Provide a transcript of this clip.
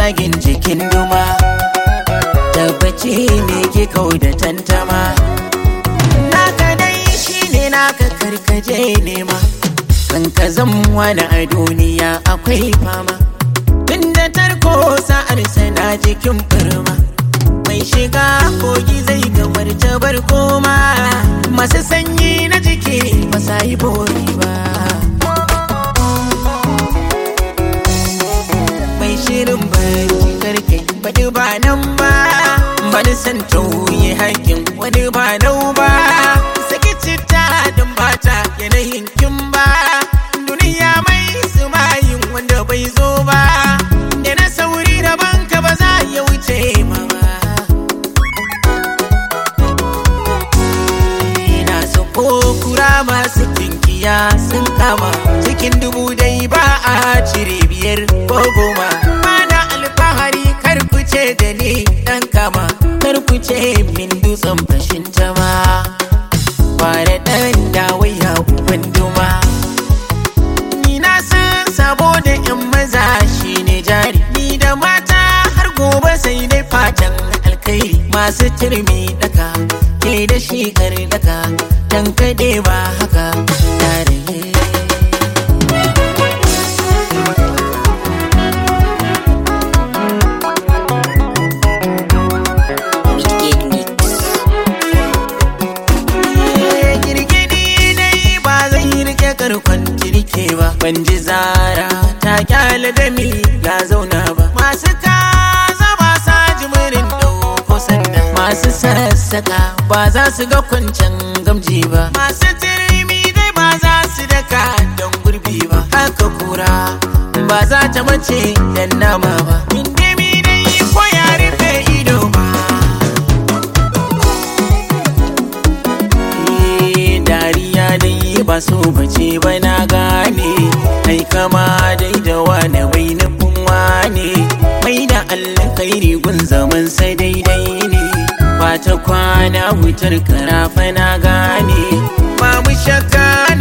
tsagin jikin duma tabbaci ne ke kau da tantama naka dai shine naka karkaje nema kan ka wani a duniya akwai fama tunda tarko sa'ar sana jikin firma mai shiga kogi zai gamar tabar koma masu sanyi na jiki ba sa yi bori ba mai shirin bari karke faɗi ba nan ba bani san tauye haƙin wani ba nau ba saki citta don bata yanayin kin ba duniya mai sumayin wanda bai zo ba da na sauri da banka ba za ya wuce ma ba ina so ko kura masu kinkiya sun kama cikin dubu dai ba a cire biyar ko goma mana alfahari kar ku ce da ni dan kama kar ku ce min dutsen fashin tama kware dan dawaya uban duma ni na san sabo da yan maza shine jari ni da mata har gobe sai dai fatan alkai masu turmi daka ke da shi kar daka dan kade ba haka tare Midgate Mix. girgidi dai ba zai rike karkon jirke ba ban ji zara ta kyale da mi ya zauna ba masu kaza ba sa jimirin dauko sanda masu sassaka ba za su ga kwancan gamji ba masu tirmi dai ba za su daka don gurbi ba haka kura ba za ta mace dan nama ba indimi dai ko ya rufe ido ba Eh, dariya dai ba so bace ba na gane ai kama dai da wani bai nufin wane mai da allah kairi gun zaman sai daidai ne ba ta kwana wutar karafa na gane ba mu shakka